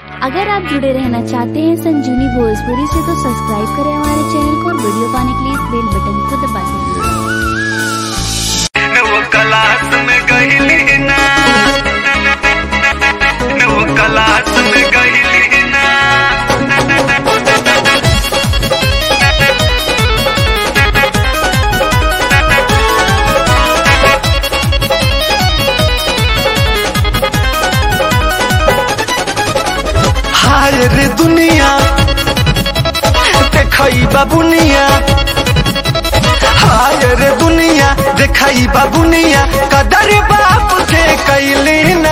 अगर आप जुड़े रहना चाहते हैं संजीवनी भोजपुरी से तो सब्सक्राइब करें हमारे चैनल को और वीडियो पाने के लिए इस बेल बटन को दबा दें वो क्लास में गईली ना वो क्लास में गईली ना हाय रे दुनिया देखई बाबुनिया हाय रे दुनिया देखई बाबुनिया कदर बाप के कैली ना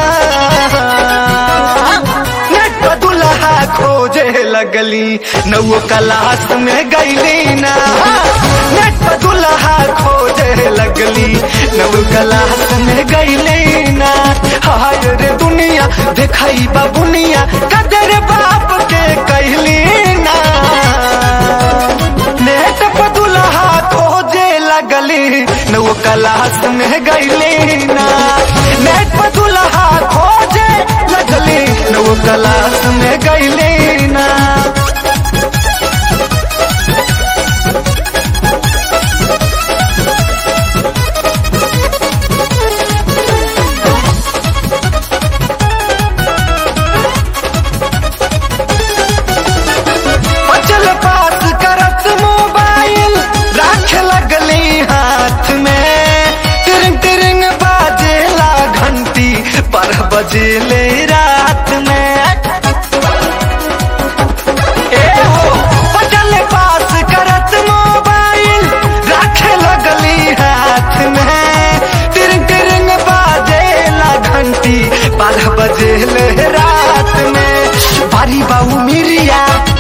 नेट पर दुल्हा खोजे लगली नौ क्लास में गईली ना नेट पर दुल्हा खोजे लगली नौ क्लास में गईली ना हाय रे दुनिया देखई बाबुनिया कदर बाप के कहली ना नेट पर दुल्हा खोजे लगली नौ क्लास में गईली ना नेट पर दुल्हा खोजे लगली नौ क्लास में गईली ना बचल पास करत मोबाइल राख लगली हाथ में तिरिंग तिरिंग बाजेला घंटी पर बजेले रात में ए हो बचल पास करत मोबाइल राख लगली हाथ में तिरिंग तिरिंग बाजेला घंटी पर बजेले रात में बारी बाऊ मिरिया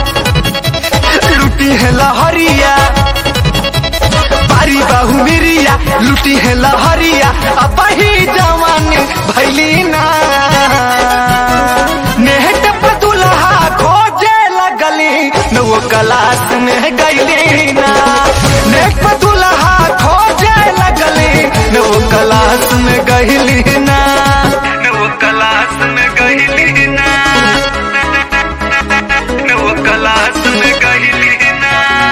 लुटी है लहरिया बारी बाहू मिरिया लुटी है लहरिया अब ही जवान भैली ना नेहट पर दुल्हा खोजे लगली नौ क्लास में गईली ना नेहट पर दुल्हा खोजे लगली नौ क्लास में गईली ना वो क्लास में गईली ना वो क्लास में गईली ना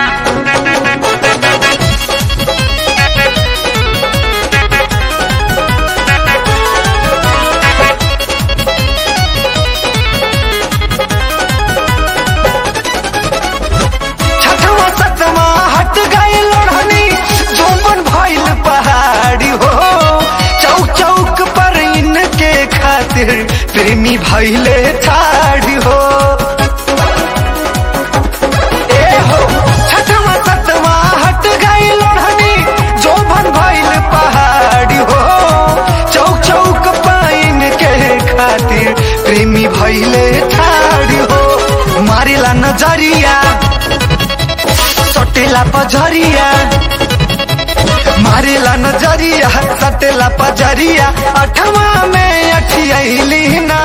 छठवा सतवा हट गए लोढ़नी जोबन भइल पहाड़ी हो चौक चौक पर इनके खातिर प्रेमी भइले ठाड़ी हो ए हो छठवा सतवा हट गए लोढ़नी जोबन भइल पहाड़ी हो चौक चौक पर इनके खातिर प्रेमी भइले ठाड़ी हो मारिला नजरिया सटेला पजरिया मारेला नजरिया सटेला पजरिया अठवा में अठियली ना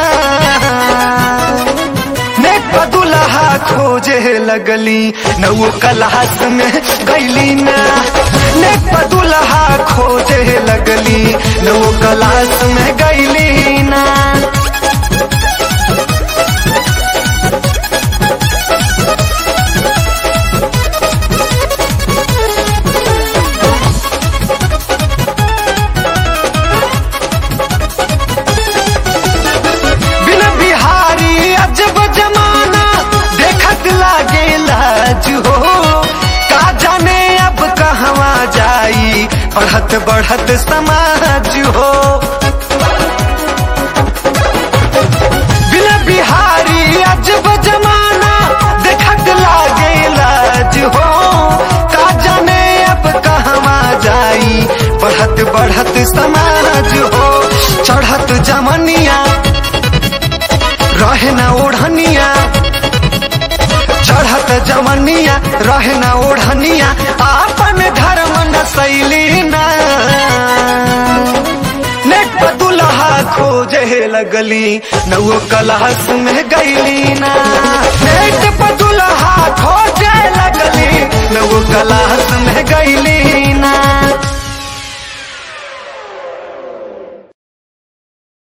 नेट पर दुल्हा खोजे लगली नौ क्लास में गईली ना नेट पर दुल्हा खोजे लगली नौ क्लास में गईली ना बिन बिहारी अजब जमाना देखत लागे लाज हो का जाने अब कहवा जाई बढ़त बढ़त समाज हो बिन बिहारी अजब जमाना देखत लागे लाज हो का जाने अब कहवा जाई बढ़त बढ़त समाज हो चढ़त जमनिया रहे ना ओढ़निया चढ़त जमनिया रहे ना ओढ़निया आपन धर्म न शैली ना नेट पर दुल्हा खोजे लगली नौ क्लास में गईली ना नेट पर दुल्हा खोजे लगली नौ क्लास में गईली ना